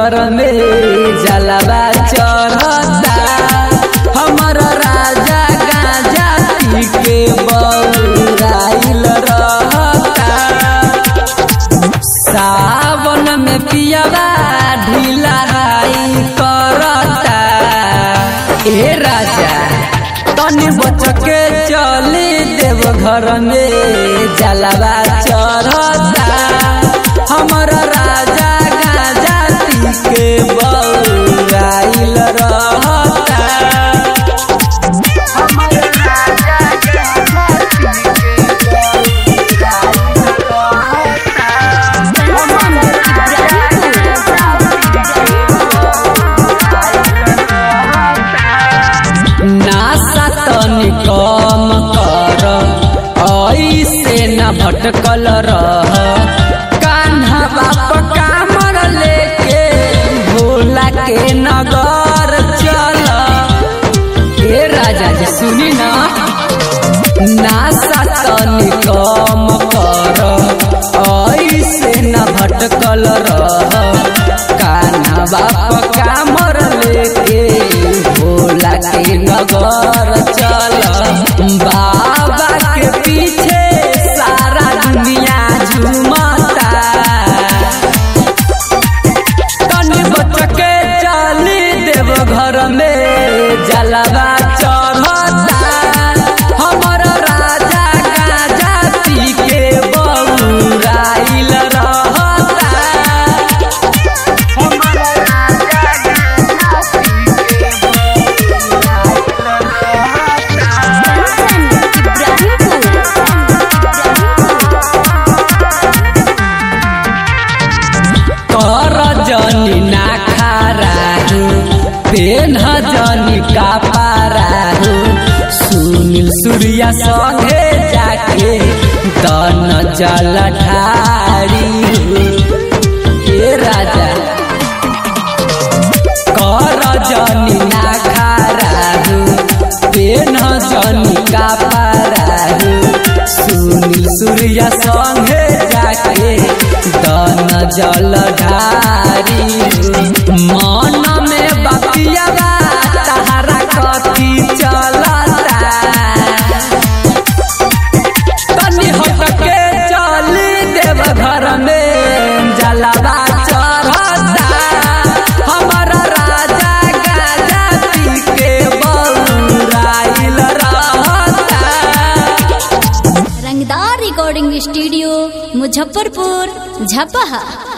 घर में जलवा चढ़ता हमर राजा गांजा पी के बौराइल रहता सावन में पियावा ढीला हाई करता ए राजा तनी बच के चली देव घर में जलवा चढ़ता हमर राजा गाजा पी के बौराइल रहता नासा तनी कम कर ऐसे न भटकल रह कान्हा बाप कामर लेके भोला के नगर चल ए राजा जी सुनी ना नासा तनी कम कर ऐसे न भटकल रह कान्हा बाप कामर लेके भोला के नगर चल बाबा के पीछे सारा दुनिया झूमता तनी बच के चली देव घर में जलवा चढ़ता हमर राजा गाजा पी के बौराइल रहता कर जनी ना खाराहु पेन जनी का पाराहु सुनील सूर्या संगे जाके दन जल ढारी हे राजा कर जनी ना खाराहु पेन जनी का पाराहु सुनील सूर्या संगे जाके दन जल ढारी मन में बतियावा तहरा कथी चलता तनी हट के चली देव घर में जलवा चढ़ता हमर राजा गाजा पी के बौराइल रहता रंगदार रिकॉर्डिंग स्टूडियो मुजफ्फरपुर झपहा